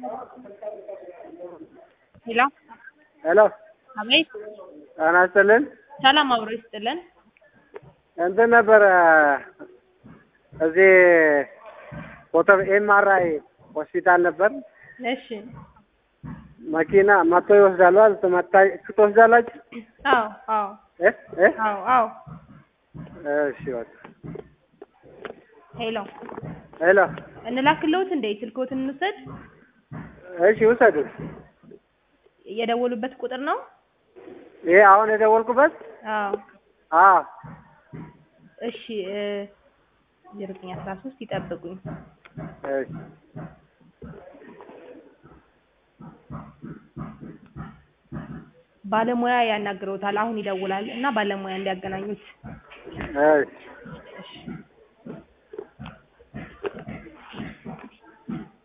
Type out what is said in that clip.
ሄሎ ሄሎ አቤት ጤና ይስጥልን። ሰላም አብሮ ይስጥልን። እንትን ነበረ እዚህ ፎቶ ኤምአርአይ ሆስፒታል ነበር። እሺ መኪና መጥቶ ይወስዳሉ። አልተመታ ትወስዳላችሁ? አዎ አዎ እ እ አዎ አዎ እሺ በቃ ሄሎ ሄሎ እንላክልዎት እንዴ? ስልክዎትን እንውሰድ። እሺ ውሰዱ። የደወሉበት ቁጥር ነው? ይሄ አሁን የደወልኩበት? አዎ አዎ እሺ እ ዜሮ ዘጠኝ አስራ ሶስት ይጠብቁኝ። እሺ ባለሙያ ያናግረውታል። አሁን ይደውላል እና ባለሙያ እንዲያገናኙት እሺ